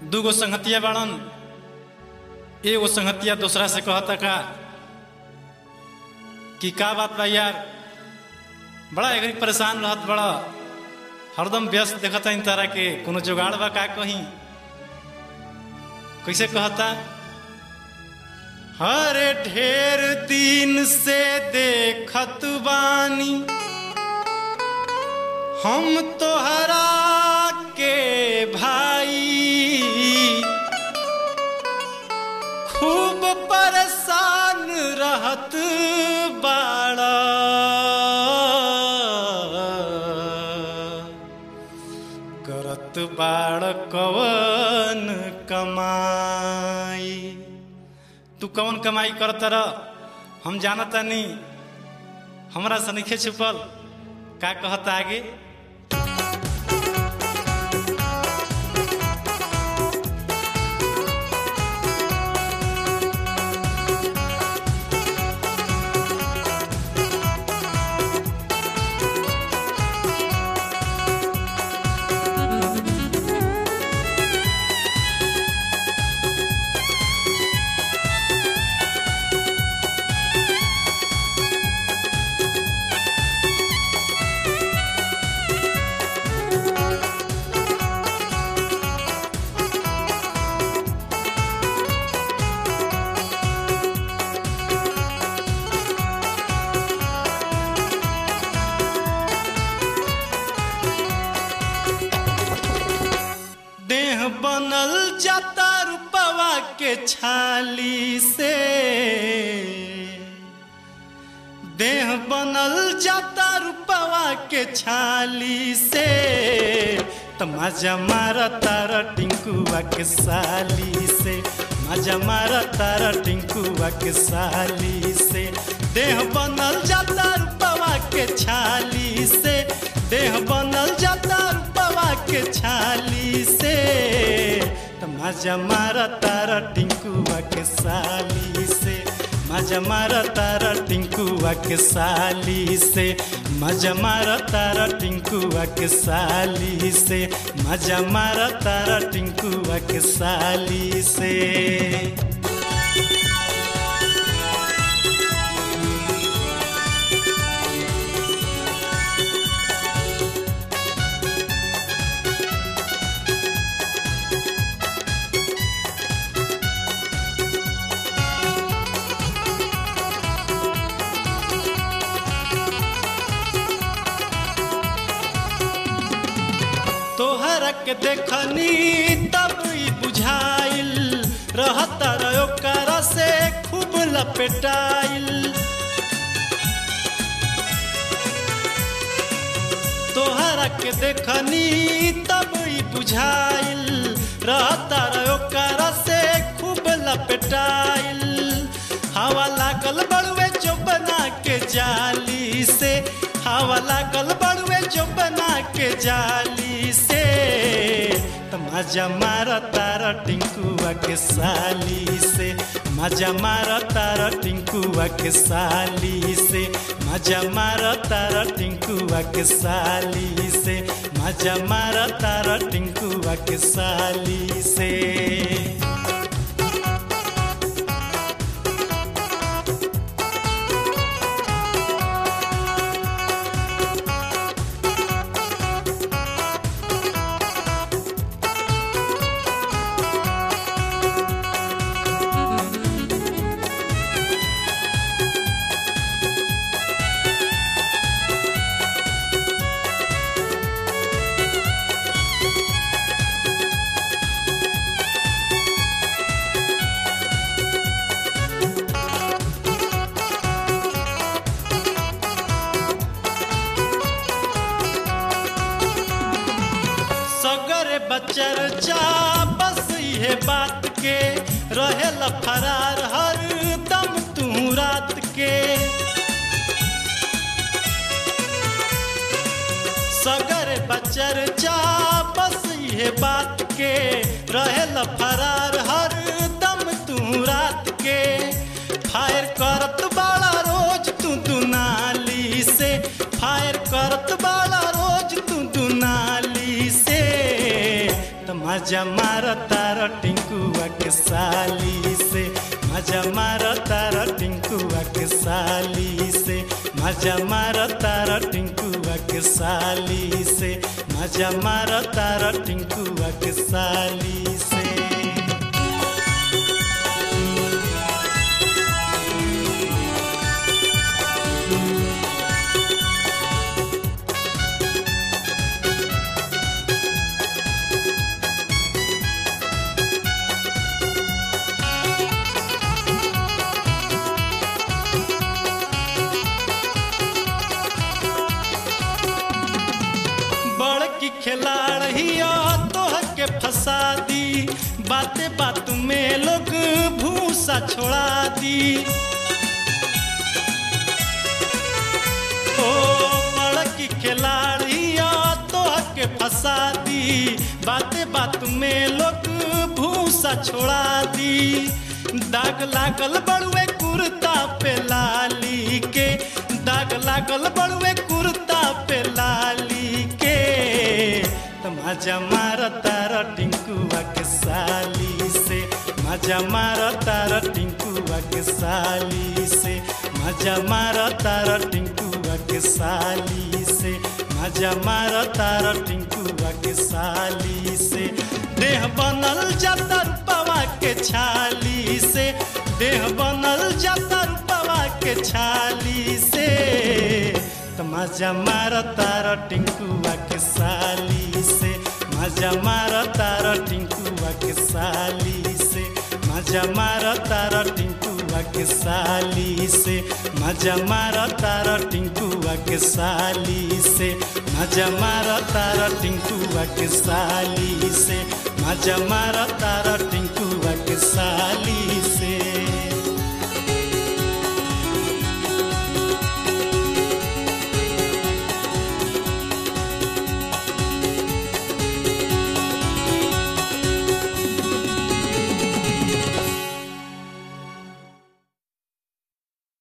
दूगो संगतिया बाड़न एगो संगतिया दूसरा से कहता का कि का बात बा यार बड़ा एक परेशान रहत बड़ा हरदम व्यस्त देखता इन तरह के कोनो जुगाड़ बा का कहीं कैसे कहता हरे ढेर दिन से देखत बानी हम तोहरा के भाई खूब परेशान रहत बाड़ा करत बाड़ कवन कमाई तू कवन कमाई करत रह हम जानता नहीं हमरा से नहीं छुपल का कहता आगे देह बनल जाता रुपवा के छाली से देह बनल जाता रुपवा के छाली से त मजा मारा तारा टिंकुआ के साली से मजा मारा तारा टिंकुआ के साली से देह बनल जाता रुपवा के छाली से देह बनल जाता रुपवा के छाली से त मजा मारा तारा टिंकुआ के साली से मजा मारा तारा टिंकुआ के साली से मजा मारा तारा टिंकुआ के साली से मजा मारा तारा टिंकुआ के साली से तोहरा के देखनी तब ई बुझाइल रहता रहो करा से खूब लपेटाइल तोहरा के देखनी तब ई बुझाइल रहता रहो करा से खूब लपेटाइल हवा लागल बड़ुए जो बना के जाली से हवा लागल बड़ुए जो बना के जाली से त मजा मारा तारा टिंकुआ के साली से मजा मारा तारा टिंकुआ के साली से मजा मारा तारा टिंकुआ के साली से मजा मारा तारा टिंकुआ के साली से सगर बचर जा बस ये बात के रहे फरार हर दम तू रात के सगर बचर जा बस ये बात के रहे फरार हर दम तू रात के फायर करत बाड़ा रोज तू दुनाली से फायर करत बाड़ा रोज तू दुनाली से मजा मार तार टिंकुआ के साली से मजा मार तार टिंकुआ के साली से मजा मार तार टिंकुआ के साली से मजा मार तार टिंकुआ के साली से बड़की खिलाड़ हिया तोह के फंसा दी बाते बात में लोग भूसा छोड़ा दी ओ बड़की खिलाड़ हिया तोह के फंसा दी बाते बात में लोग भूसा छोड़ा दी दाग लागल बड़ुए कुर्ता पे लाली के दाग लागल बड़ुए कुर्ता पे लाली के मजा मार तार टिंकुआ के साली से मजा मार तार टिंकुआ के साली से मजा मार तार टिंकुआ के साली से मजा मार तार टिंकुआ के साली से देह बनल जाता रूपवा के छाली से देह बनल जाता रूपवा के छाली से मजा मार तार टिंकुआ के साली से मजा मार तार टिंकुआ के साली से मजा मार तार टिंकुआ के साली से मजा मार तार टिंकुआ के साली से मजा मार तार टिंकुआ के साली से मजा मार तार टिंकुआ के साली